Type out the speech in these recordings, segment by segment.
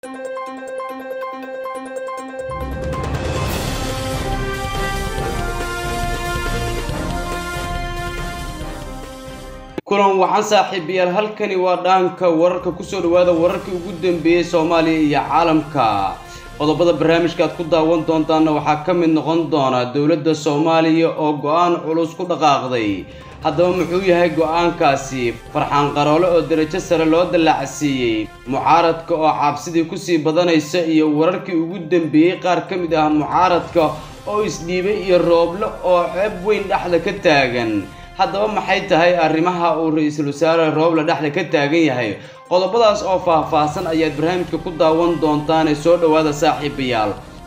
kulan waxaan saaxiibayaal halkani waa dhaanka wararka kusoo dhawaada wararkii ugu dambeeyey soomaaliya iyo caalamka qodobada barnaamijka aad ku daawan doontaana waxaa ka mid noqon doona dowladda soomaaliya oo go-aan culus ku dhaqaaqday haddaba muxuu yahay go-aankaasi farxaan qaroole oo darajo sare loo dallacsiiyey mucaaradka oo cabsidii kusii badanaysa iyo wararkii ugu dambeeyey qaar ka mid ah mucaaradka oo isdhiibay iyo rooble oo ceeb weyn dhexda ka taagan haddaba maxay tahay arrimaha uu ra-iisul wasaare rooble dhexda ka taagan yahay qodobadaas oo faah-faahsan ayaad barnaamijka ku daawan doontaane soo dhowaada saaxiibayaal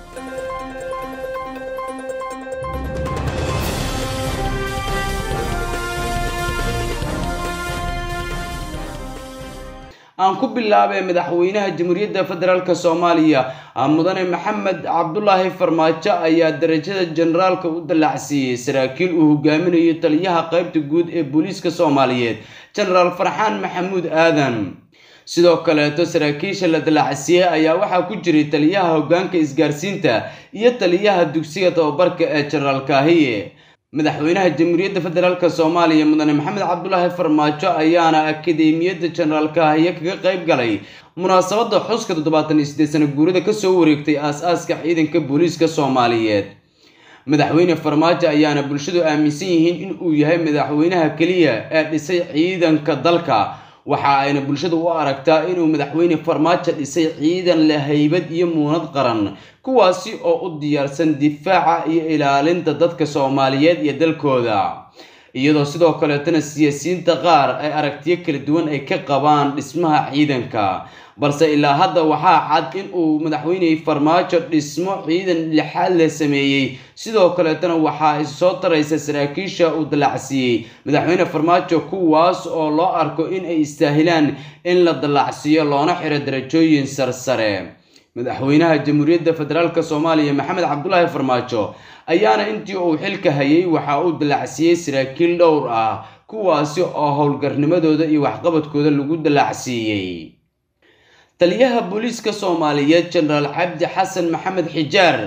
aan ku bilaabay madaxweynaha jamhuuriyadda federaalk soomaaliya mudane maxamed cabdulaahi farmaajo ayaa darajada generaalka u dallacsiiyey saraakiil uu hogaaminayo taliyaha qaybta guud ee booliiska soomaaliyeed genaraal farxaan maxamuud aadan sidoo kaleeto saraakiisha la dallacsiiyey ayaa waxaa ku jiray taliyaha hoggaanka isgaarsiinta iyo taliyaha dugsiga tababarka ee genaraal kaahiye madaxweynaha jamhuuriyadda federaalk soomaaliya mudane maxamed cabdulaahi farmaajo ayaana akademiyadda genaraal kaahiye kaga qayb galay munaasabadda xuska toddobaatan iyo siddeed sana guurada kasoo wareegtay aas-aaska ciidanka booliiska soomaaliyeed madaxweyne farmaajo ayaana bulshadu aaminsan yihiin in uu yahay madaxweynaha keliya ee dhisay ciidanka dalka waxa ayna bulshadu u aragtaa inuu madaxweyne farmaajo dhisay ciidan leh haybad iyo muunad qaran kuwaasi oo u diyaarsan difaaca iyo ilaalinta dadka soomaaliyeed iyo dalkooda iyadoo sidoo kaleetana siyaasiyiinta qaar ay aragtiyo kala duwan ay ka qabaan dhismaha ciidanka balse ilaa hadda waxaa cad in uu madaxweyne farmaajo dhismo ciidan lixaad leh sameeyey sidoo kaleetana waxaa issoo taraysa saraakiisha uu dallacsiiyey madaxweyne farmaajo kuwaas oo loo arko in ay istaahilaan in la dallacsiiyo loona xiro darajooyin sarsare madaxweynaha jamhuuriyadda federaalk soomaaliya maxamed cabdulaahi farmaajo ayaana intii uu xilka hayay waxa uu dallacsiiyey saraakiil dhowr ah kuwaasi oo howlgarnimadooda iyo waxqabadkooda lagu dallacsiiyey taliyaha booliiska soomaaliyeed genaraal cabdi xasan maxamed xijaar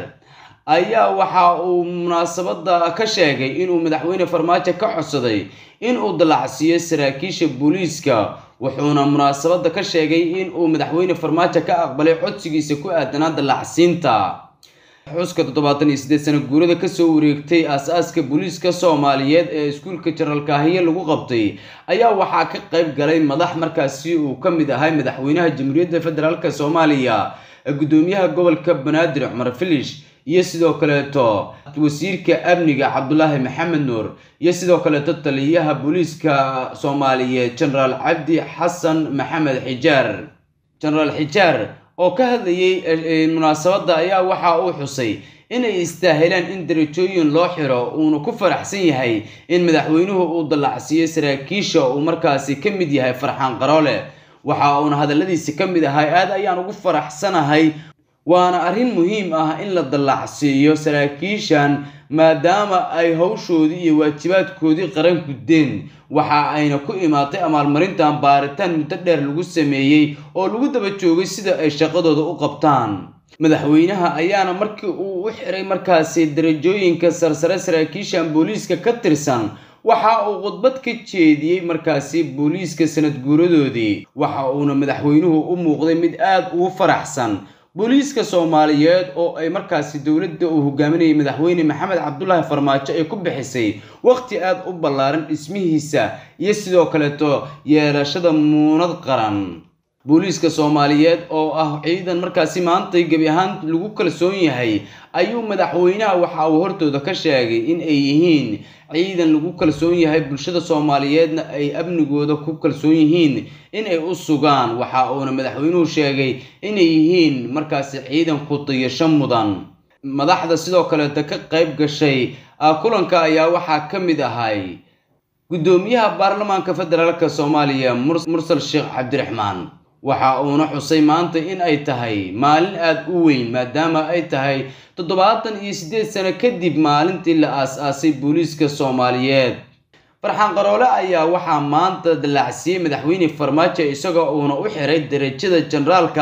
ayaa waxa uu munaasabada ka sheegay inuu madaxweyne farmaajo ka codsaday inuu dallacsiiyo saraakiisha booliiska wuxuuna munaasabada ka sheegay inuu madaxweyne farmaajo ka aqbalay codsigiisa ku aadanaa dallacsiinta xuska toddobaatan iyo siddeed sana guurada kasoo wareegtay aas-aaska booliiska soomaaliyeed ee iskuulka genaraal kaahiye lagu qabtay ayaa waxaa ka qayb galay madax markaasi uu ka mid ahay madaxweynaha jamhuuriyadda federaalk soomaaliya gudoomiyaha gobolka banaadir cumar filish iyo sidoo kaleeto wasiirka amniga cabdulaahi maxamed nuur iyo sidoo kaleeto taliyaha booliiska soomaaliyeed genaraal cabdi xasan maxamed xijaar genaraal xijaar oo ka hadlayay munaasabadda ayaa waxa uu xusay inay istaahilaan in darajooyin loo xiro uuna ku faraxsan yahay in madaxweynuhu uu dallacsiiyey saraakiisha uu markaasi ka mid yahay farxaan qaroole waxa uuna hadalladiisi ka mid ahay aad ayaan ugu faraxsanahay waana arrin muhiim ah in la dallacsiiyo saraakiishan maadaama ay hawshoodii iyo waajibaadkoodii qaran guddeen waxa ayna ku imaatay amaalmarintan baaritaan muddo dheer lagu sameeyey oo lagu daba joogay sida ay shaqadooda u qabtaan madaxweynaha ayaana markii uu u xiray markaasi darajooyinka sarsare saraakiishan booliiska ka tirsan waxa uu khudbad ka jeediyey markaasi booliiska sanad guuradoodii waxa uuna madaxweynuhu u muuqday mid aada ugu faraxsan booliiska soomaaliyeed oo ay markaasi dowladda uu hogaaminayay madaxweyne maxamed cabdulaahi farmaajo ay ku bixisay waqti aada u ballaaran dhismihiisa iyo sidoo kaleeto yeelashada muunad qaran booliiska soomaaliyeed oo ah ciidan markaasi maantay gebi ahaan lagu kalsoon yahay ayuu madaxweynaha waxa uu hortooda ka sheegay in ay yihiin ciidan lagu kalsoon yahay bulshada soomaaliyeedna ay amnigooda ku kalsoon yihiin inay u sugaan waxa uuna madaxweynuhu sheegay inay yihiin markaasi ciidan ku dayasho mudan madaxda sidoo kaleeta ka qayb gashay kulanka ayaa waxaa ka mid ahay guddoomiyaha baarlamaanka federaalk soomaaliya mursal sheekh cabdiraxmaan waxa uuna xusay maanta in ay tahay maalin aada u weyn maadaama ay tahay toddobaatan iyo siddeed sano kadib maalintii la aas-aasay booliiska soomaaliyeed farxaan qaroole ayaa waxaa maanta dallacsiiyey madaxweyne farmaajo isagoo uuna u xiray darajada generaalka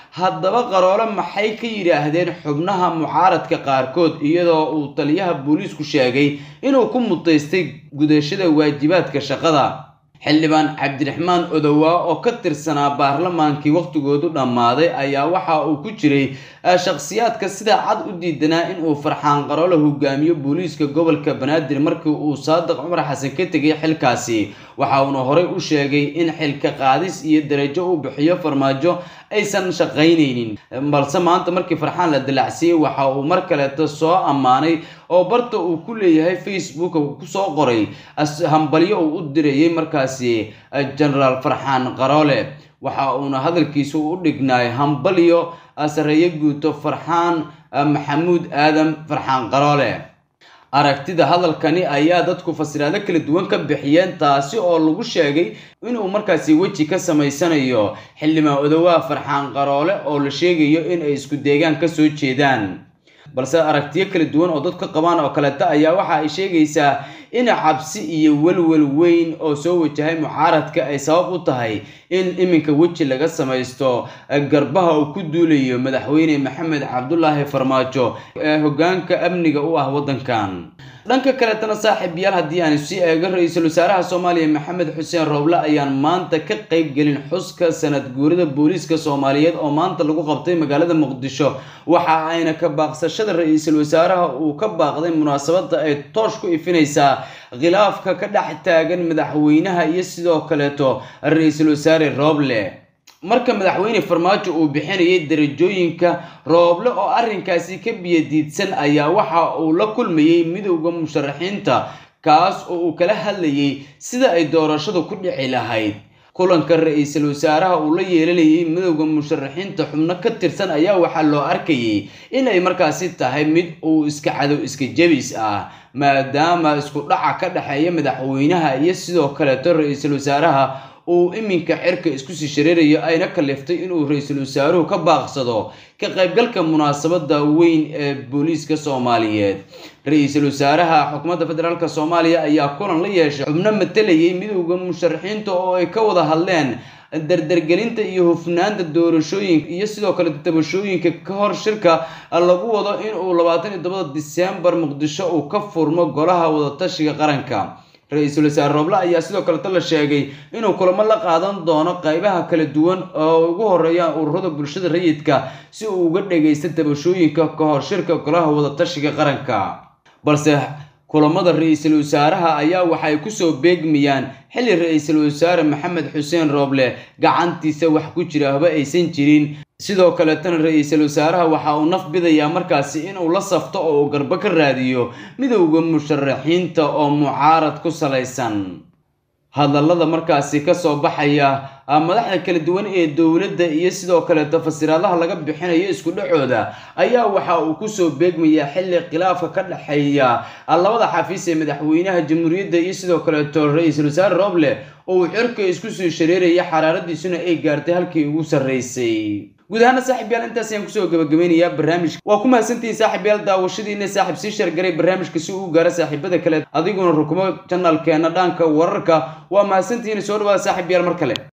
haddaba qaroole maxay ka yidhaahdeen xubnaha mucaaradka qaarkood iyadoo uu taliyaha booliisku sheegay inuu ku mutaystay gudashada waajibaadka shaqada xildhibaan cabdiraxmaan odowaa oo ka tirsanaa baarlamaankii wakhtigoodu dhammaaday ayaa waxa uu ku jiray shakhsiyaadka sida cad u diidanaa inuu farxaan qaroole hogaamiyo booliiska gobolka banaadir markii uu saadiq cumar xasan ka tegay xilkaasi waxa uuna horey u sheegay in xilka qaadis iyo darajo uu bixiyo farmaajo aysan shaqaynaynin balse maanta markii farxaan la dilacsiiyey waxa uu mar kaleeto soo ammaanay oo barta uu ku leeyahay facebook kusoo qoray hambalyo uu u dirayay markaasi genaraal farxaan qaroole waxa uuna hadalkiisa u dhignaay hambalyo sareeyo guuto farxaan maxamuud aadan farxaan qaroole aragtida hadalkani ayaa dadku fasiraado kala duwan ka bixiyeen taasi oo lagu sheegay inuu markaasi weji ka samaysanayo xildhibaan odowaa farxaan qaroole oo la sheegayo in ay isku deegaan kasoo jeedaan balse aragtiyo kala duwan oo dadku qabaan oo kaleeta ayaa waxa ay sheegaysaa in cabsi iyo welwel weyn oo soo wajahay mucaaradka ay sabab u tahay in iminka weji laga samaysto garbaha uu ku duulayo madaxweyne maxamed cabdulaahi farmaajo ee hogaanka amniga u ah waddankan dhanka kaleetana saaxiib yaal haddii aan sii eego ra-iisul wasaaraha soomaaliya maxamed xuseen rooble ayaan maanta ka qayb gelin xuska sanad guurida booliiska soomaaliyeed oo maanta lagu qabtay magaalada muqdisho waxa ayna ka baaqsashada ra-iisul wasaaraha uu ka baaqday munaasabada ay toosh ku ifinaysaa khilaafka ka dhex taagan madaxweynaha iyo sidoo kaleeto ra-iisul wasaare rooble marka madaxweyne farmaajo uu bixinayay darajooyinka rooble oo arrinkaasi ka biyadiidsan ayaa waxa uu la kulmayey midowda musharaxiinta kaas oo uu kala hadlayay sida ay doorashadu ku dhici lahayd kulanka ra-iisul wasaaraha uu la yeelanayay midowda musharaxiinta xubno ka tirsan ayaa waxaa loo arkayay inay markaasi tahay mid uu iska cadow iska jebis ah maadaama isku dhaca ka dhexeeya madaxweynaha iyo sidoo kaleeto ra-iisul wasaaraha uu iminka cirka isku sii shareerayo ayna kaliftay inuu ra-iisul wasaaruhu ka baaqsado ka qaybgalka munaasabada weyn ee booliiska soomaaliyeed ra-iisul wasaaraha xukuumadda federaalk soomaaliya ayaa kulan la yeeshay xubno matalayay midowda musharaxiinta oo ay ka wada hadleen dardargelinta iyo hufnaanta doorashooyinka iyo sidoo kale tabashooyinka ka hor shirka lagu wado inuu labaatan iyo tobada disembar muqdisho uu ka furmo golaha wadatashiga qaranka ra-iisul wasaare rooble ayaa sidoo kaleto la sheegay inuu kulamo la qaadan doono qaybaha kala duwan oo ugu horeeyaan ururada bulshada rayidka si uu uga dhagaysta tabashooyinka ka hor shirka golaha wadatashiga qaranka balse kulamada ra-iisul wasaaraha ayaa waxay kusoo beegmayaan xilli ra-iisul wasaare maxamed xuseen rooble gacantiisa wax ku jira haba aysan jirin sidoo kaletana ra-iisul wasaaraha waxa uu naf bidayaa markaasi inuu la safto oo uu garbo ka raadiyo midowda musharaxiinta oo mucaarad ku salaysan hadallada markaasi kasoo baxaya madaxda kala duwan ee dowladda iyo sidoo kaleeto fasiraadaha laga bixinayo isku dhacooda ayaa waxa uu kusoo beegmayaa xilli khilaafka ka dhexeeya labada xafiis ee madaxweynaha jamhuuriyadda iyo sidoo kaleeto ra-iisul wasaare rooble oo uu cirka isku soo shareeraya xaraaradiisuna ay gaartay halkii ugu sarreysay guud ahaana saaxib yaal intaas ayaan kusoo gabagabeynayaa barnaamijka waa ku mahadsantihiin saaxib yaal daawashadiina saaxib sii shargaray barnaamijka si uu gaaro saaxiibada kale adiguna rukumo janalkeena dhaanka wararka waa mahadsantihiin soo dhawaada saaxib yaal mar kale